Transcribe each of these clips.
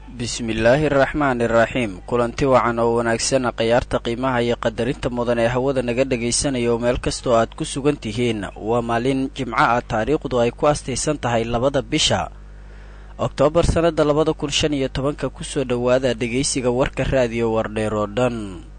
bismillaahi araxmaani iraxiim kulanti wacan oo wanaagsana khayaarta qiimaha iyo qadarinta mudan ee hawada naga dhagaysanaya oo meel kastoo aad ku sugan tihiin waa maalin jimco ah taariikhdu ay ku astaysan tahay labada bisha oktoobar sannada labada kun shan iyo tobanka kusoo dhowaada dhegaysiga warka raadiyo wardheer oo dhan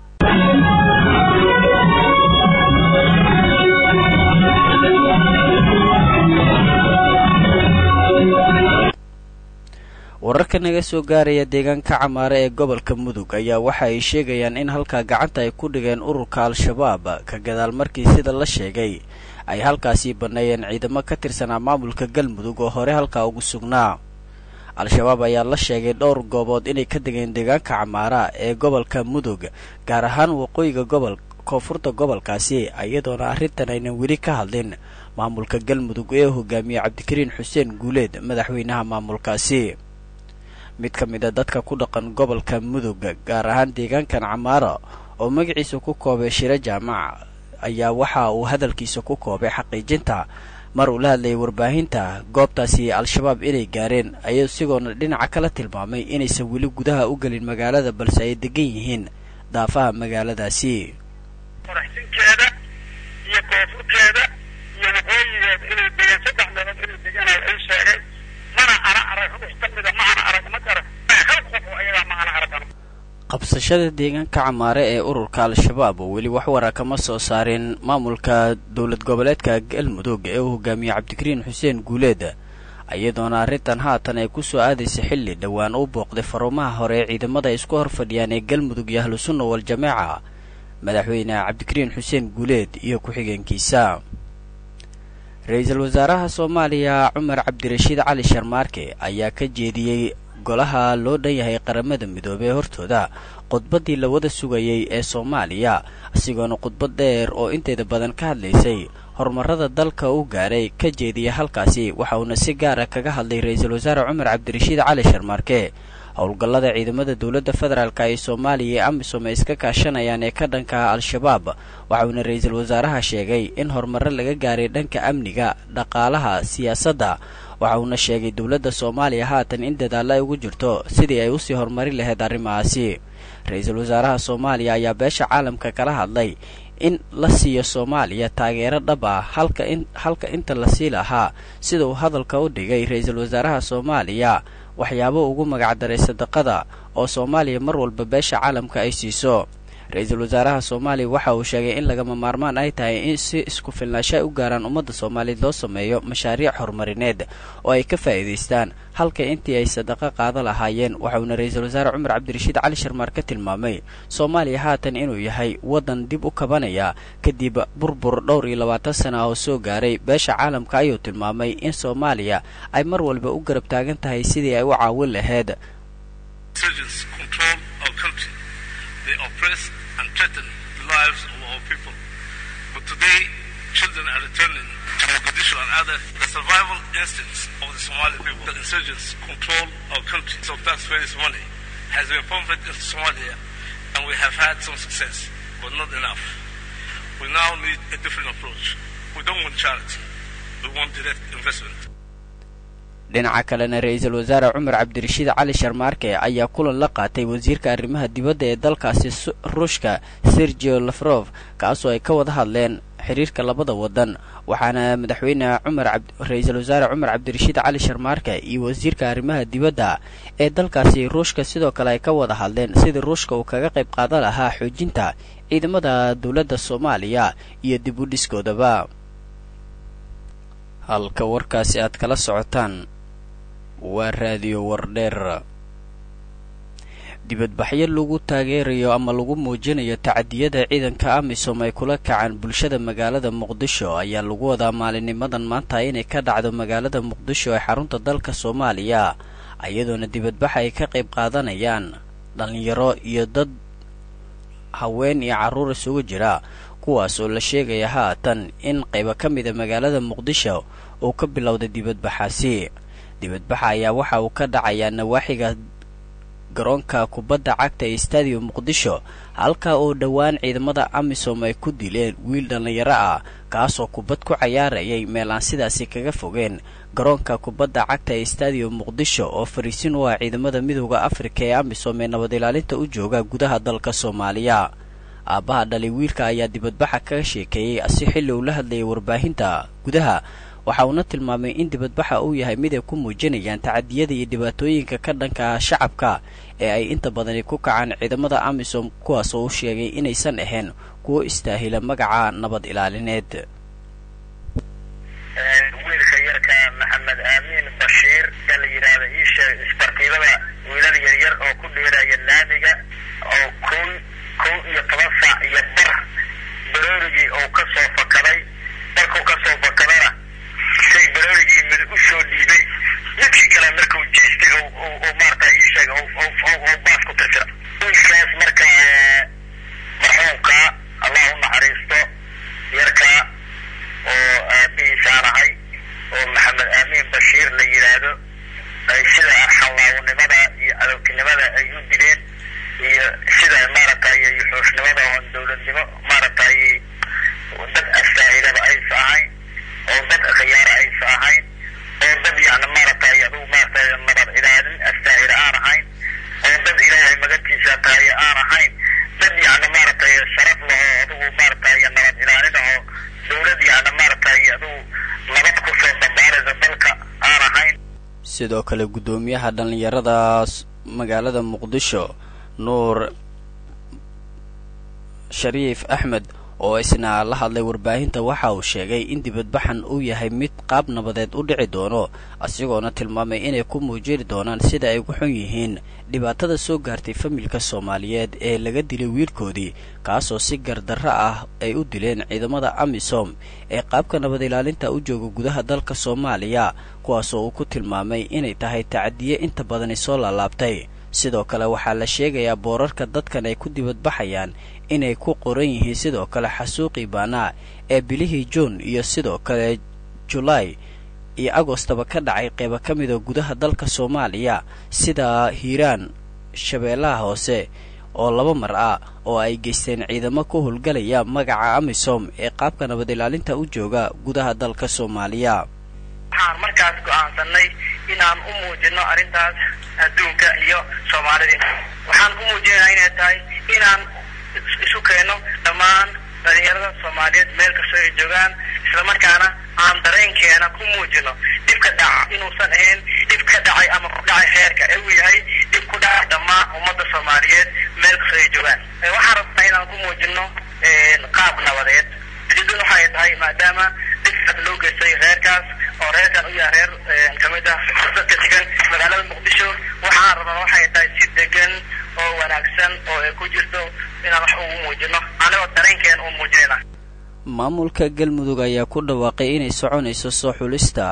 wararka naga soo gaaraya deegaanka camaare ee gobolka mudug ayaa waxa ay sheegayaan in halkaa gacanta ay ku dhigeen ururka al-shabaab ka gadaal markii sida la sheegay ay halkaasii banneeyeen ciidamo ka tirsanaa maamulka galmudug oo hore halkaa ugu sugnaa al-shabaab ayaa la sheegay dhowr goobood inay ka degeen deegaanka camaara ee gobolka mudug gaar ahaan waqooyiga gobol koonfurta gobolkaasi iyadoona arrintan aynan weli ka hadlin maamulka galmudug ee hogaamiye cabdikariin xuseen guuleed madaxweynaha maamulkaasi mid ka mid a dadka ku dhaqan gobolka mudug gaar ahaan deegaankan camaara oo magaciisa ku koobay shiro jaamac ayaa waxa uu hadalkiisa ku koobay xaqiijinta mar uu la hadlayay warbaahinta goobtaasi al-shabaab inay gaareen ayuu isagoona dhinaca kala tilmaamay inaysan weli gudaha u gelin magaalada balse ay degan yihiin daafaha magaaladaasi qoraxsinkeeda iyo koonfurkeeda iyo waqooyigeeda inay degaan saddex meelood inay degaan ay sheegay mana ana arag rux ka mida ma ana arag ma garan hal qof oo ayagaa ma ana arag qabsashada deegaanka camaare ee ururka al-shabaab oo weli wax wara kama soo saarin maamulka dowlad goboleedka galmudug ee uu hogaamiye cabdikariin xuseen guuleed iyadoona arrintan haatan ay ku soo aadaysa xilli dhowaan u booqday faruumaha hore ee ciidamada ay isku horfadhiyaan ee galmudug iyo ahlusunna wal-jameeca madaxweyne cabdikariin xuseen guuleed iyo ku-xigeenkiisa ra-iisul wasaaraha soomaaliya cumar cabdirashiid cali sharmaarke ayaa ka jeediyey golaha loo dhan yahay qaramada midoobey hortooda khudbaddii la wada sugayay ee soomaaliya isagoona khudbad dheer oo inteeda badan ka hadlaysay horumarada dalka u gaaray ka jeediya halkaasi waxa uuna si gaara kaga hadlay ra-iisul wasaare cumar cabdirashiid cali sharmaarke howlgallada ciidamada dowladda federaalk ee soomaaliya ee amisom ay iska kaashanayaan ee ka dhanka al-shabaab waxauna ra-iisul wasaaraha sheegay in horumaro laga gaaray dhanka amniga dhaqaalaha siyaasadda waxa uuna sheegay dowladda soomaaliya haatan in dadaalla ay ugu jirto sidii ay usii horumarin lahayd arrimahaasi ra-iisul wasaaraha soomaaliya ayaa beesha caalamka kala hadlay in la siiyo soomaaliya taageero dhab ah halka in halka inta la sii lahaa sida uu hadalka u dhigay ra-iisul wasaaraha soomaaliya waxyaabo ugu magacdaray sadaqada oo soomaaliya mar walba beesha caalamka ay siiso ra-iisul wasaaraha soomaaliya waxa uu sheegay in lagama maarmaan ay tahay in si isku filnaasho ay u gaaraan ummadda soomaaliyeed loo sameeyo mashaariic horumarineed oo ay ka faa'iidaystaan halka intii ay sadaqo qaado lahaayeen waxauna ra-iisul wasaare cumar cabdirashiid cali sharmaar ka tilmaamay soomaaliya haatan inuu yahay waddan dib u kabanaya kadib burbur dhowr iyo labaatan sana oo soo gaaray beesha caalamka ayuu tilmaamay in soomaaliya ay mar walba u garab taagan tahay sidii ay u caawin lahayd They oppress and threaten the lives of our people. But today, children are returning to Mogadishu and other the survival instincts of the Somali people. The insurgents control our country. So taxpayers' money has been pumped into Somalia, and we have had some success, but not enough. We now need a different approach. We don't want charity. We want direct investment. dhinaca kalena ra-iisul wasaare cumar cabdirashiid cali sharmaarke ayaa kulan la qaatay wasiirka arrimaha dibadda ee dalkaasi ruushka sergio lafrof kaasoo ay ka wada hadleen xiriirka labada waddan waxaana madaxweyne cumar ra-iisul wasaare cumar cabdirashiid cali sharmaarke iyo wasiirka arrimaha dibadda ee dalkaasi ruushka sidoo kale ay ka wada hadleen sidii ruushka uu kaga qayb qaadan lahaa xoojinta ciidamada dowladda soomaaliya iyo dib u dhiskoodaba halka warkaasi aad kala socotaan waa raadiyo wardheer dibadbaxyo lagu taageerayo ama lagu muujinayo tacadiyada ciidanka amisom ay kula kacaan bulshada magaalada muqdisho ayaa lagu wadaa maalinimadan maanta inay ka dhacdo magaalada muqdisho ee xarunta dalka soomaaliya iyadoona dibadbaxa ay ka qayb qaadanayaan dhallinyaro iyo dad haween iyo carruur isugu jira kuwaas oo la sheegaya haatan in qaybo ka mida magaalada muqdisho uu ka bilowday dibadbaxaasi dibadbaxa ayaa waxa uu ka dhacayaa nawaaxiga garoonka kubadda cagta ee stadium muqdisho halka oo dhowaan ciidamada amisom ay ku dileen wiil dhallinyaro ah kaasoo kubad ku cayaarayay meel aan sidaasi kaga fogeen garoonka kubadda cagta ee stadium muqdisho oo fariisin u ah ciidamada midooda afrika ee amisom ee nabad ilaalinta u jooga gudaha dalka soomaaliya aabbaha dhalay wiilka ayaa dibadbaxa kaga sheekeeyey si xilli uu la hadlayay warbaahinta gudaha waxa uuna tilmaamay in dibadbaxa uu yahay mid ay ku muujinayaan tacadiyada iyo dhibaatooyinka ka dhanka ah shacabka ee ay inta badani ku kacaan ciidamada amisom kuwaas oo u sheegay inaysan ahayn kuwo istaahila magaca nabad ilaalineed wiilka yarka maxamed aamiin bashiir ee la yidhaahda iisheeg isbartiibada wiilal yaryar oo ku dheeraya laamiga oo kun kow iyo toban saac iyo bar baroorigii oo ka soo fakaday markuu ka soo fakadana shay baroorigii mid u soo dhiibay midkii kale markuu jeestay oo maarata iisheeg oo baas ku tirtira wiilkaas marka marxuumka allah u naxariisto yarka oo aabihiisaan ahay oo maxamed aamiin bashiir la yidhaahdo ay sida xallaawnimada iyo cadowtinimada ay u dileen iyo sida maaragtay xuusnimada oon dowladnimo maaragtay dad astaahilaba aysa ahayn oo dad khiyaara aysa ahayn oo dad yani maaragtay adugu maaragtay nabad ilaalin astaahila aan ahayn oo dad ilaahay magantiisa tahay aan ahayn dad yani maaragtay sharaf laho adugu maaragtay nabad ilaalin aho dowlad yani maaragtay adugu nabad kusoo dambaaraysa dalka aan ahayn sidoo kale guddoomiyaha dhallinyaradaas magaalada muqdisho nuur shariif axmed oo isna la hadlay warbaahinta waxa uu sheegay in dibadbaxan uu yahay mid qaab nabadeed u dhici doono asigoona tilmaamay inay ku muujiri doonaan sida ay ugu xun yihiin dhibaatada soo gaartay familka soomaaliyeed ee laga dilay wiilkoodii kaasoo si gardarro ah ay u dileen ciidamada amisom ee qaabka nabad ilaalinta u jooga gudaha dalka soomaaliya kuwaasoo uu ku tilmaamay inay tahay tacadiye inta badani soo laalaabtay sidoo kale waxaa la sheegayaa boorarka dadkan ay ku dibadbaxayaan inay ku qoran yihiin sidoo kale xasuuqii baanaa ee bilihii juun iyo sidoo kale julaay iyo agostaba ka dhacay qeyba ka mida gudaha dalka soomaaliya sida hiiraan shabeellaha hoose oo laba mar ah oo ay geysteen ciidamo ku howlgalaya magaca amisom ee qaabka nabad ilaalinta u jooga gudaha dalka soomaaliya waxaan markaas go'aansanay inaan u muujino arrintaas adduunka iyo soomaalida waxaan u muujinaynaa inay tahay inaan isu keeno dhammaan dhalinyarada soomaaliyeed meel kastoo ay joogaan islamarkaana aan dareenkeena ku muujino dhibka dhaca inuusan ahayn dhib ka dhacay ama ku dhacay heerka ee uu yahay dhib ku dhacay dhammaan ummadda soomaaliyeed meel kastoo ay joogaan waxaan rabnaa inaan ku muujino qaab nabadeed ujeedadu waxay tahay maadaama dhibkaas loo geystay reerkaas oo reerkan u yahay reer kamid ah dadka degan magaalada muqdisho waxaan rabnaa waxay tahay si degan oo wanaagsan oo ay ku jirto inaan wax ugu muujino anigoo dareenkeena u muujinayna maamulka galmudug ayaa ku dhawaaqay inay soconayso soo xulista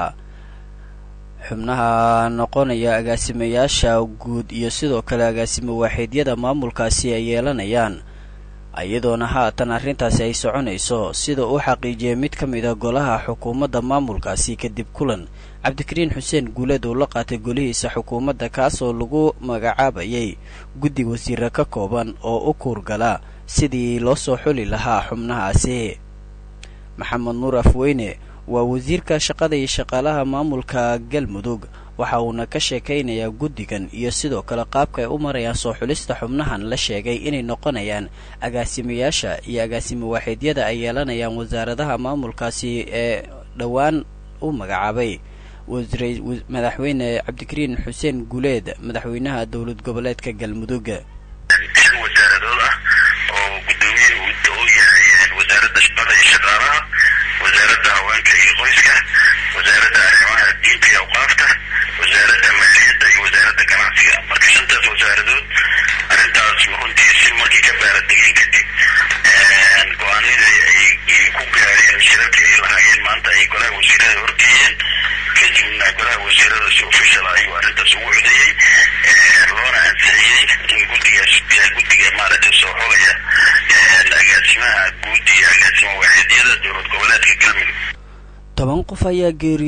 xubnaha noqonaya agaasimayaasha guud iyo sidoo kale agaasimo waaxiidyada maamulkaasi ay yeelanayaan iyadoona haatan arrintaasi ay soconayso sida uu xaqiijiyey mid ka mid a golaha xukuumadda maamulkaasi kadib kulan cabdikariin xuseen guuleed uu la qaatay golihiisa xukuumadda kaasoo lagu magacaabayay guddi wasiire ka kooban oo u kuurgala sidii loo soo xuli lahaa xubnahaasi maxamed nuur afweyne waa wasiirka shaqada iyo shaqaalaha maamulka galmudug waxa uuna ka sheekaynayaa guddigan iyo sidoo kale qaabka ay u marayaan soo xulista xubnahan la sheegay inay noqonayaan agaasimayaasha iyo agaasimo waaxiidyada ay yeelanayaan wasaaradaha maamulkaasi ee dhowaan u magacaabay madaxweyne cabdikariin xuseen guuleed madaxweynaha dowlad goboleedka galmudug shan wasaaradood ah oo guddoomiye uu yahay wasaaradda shaqada iyo shaqaalaha wasaaradda haweenka iyo qoyska wasaaradda arrimaha diinta iyo awqaafta wasaaradda maaliyadda iyo wasaaradda ganacsiga marka shantaas wasaaradood arrintaas runtii si markii ka baaradegeen kadib go-aanadii ay ku gaareen shirarkii ay lahaayeen maanta ay golaha wasiirada horgeeyeen kadibna golaha wasiirada si official ayuu arrintaas ugu codeeyey loona ansixiyey in guddigaas guddiga maaragtay soo xogaya agaasimaha guud iyo agaasima waaxiidyada dowlad goboleedka galmudug toban qof ayaa geeriyootay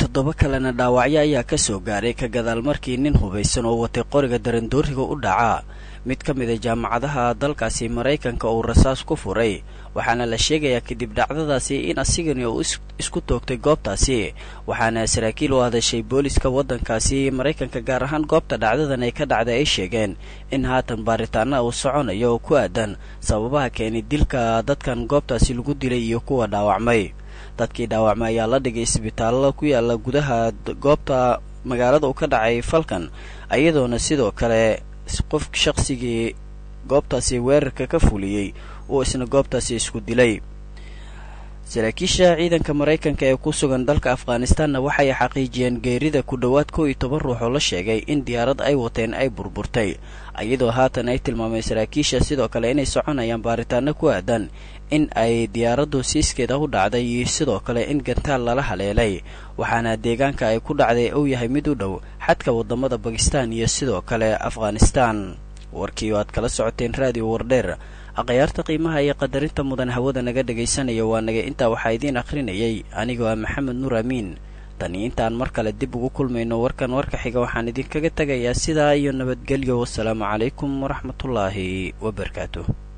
toddoba kalena dhaawacyo ayaa ka soo gaaray ka gadaal markii nin hubaysan oo watay qoriga darandooriga u dhacaa mid ka mid a jaamacadaha dalkaasi maraykanka uu rasaas ku furay waxaana la sheegayaa kadib dhacdadaasi in asigani uu isku toogtay goobtaasi waxaana saraakiil u hadashay booliska waddankaasi maraykanka gaar ahaan goobta dhacdadan ay ka dhacday ay sheegeen in haatan baaritaana uu soconayo oo ku aadan sababaha keenay dilka dadkan goobtaasi lagu dilay iyo kuwa dhaawacmay dadkii dhaawacmay ayaa la dhigay isbitaalada ku yaala gudaha goobta magaalada uu ka dhacay falkan iyadoona sidoo kale qof shaqsigii goobtaasi weerarka ka fuliyey uu isna goobtaasi isku dilay saraakiisha ciidanka maraykanka ee ku sugan dalka afghanistanna waxay xaqiijiyeen geerida ku dhowaad kow iyo toban ruux oo la sheegay in diyaarad ay wateen ay burburtay iyadoo haatan ay tilmaameen saraakiisha sidoo kale inay soconayaan baaritaano ku aadan in ay diyaaraddu siiskeeda u dhacday iyo sidoo kale in gantaal lala haleelay waxaana deegaanka ay ku dhacday uu yahay mid u dhow xadka waddamada bakistan iyo sidoo kale afghanistan warkii oo aad kala socoteen raadiyo wardheer akhyaarta qiimaha iyo qadarinta mudan hawada naga dhegaysanaya waa naga intaa waxaa idiin akhrinayay anigoo ah maxamed nuur amiin tani intaan mar kale dib ugu kulmayno warkan warka xiga waxaan idinkaga tegayaa sidaa iyo nabadgelyo wasalaamu calaykum waraxmatullaahi wabarakaatuh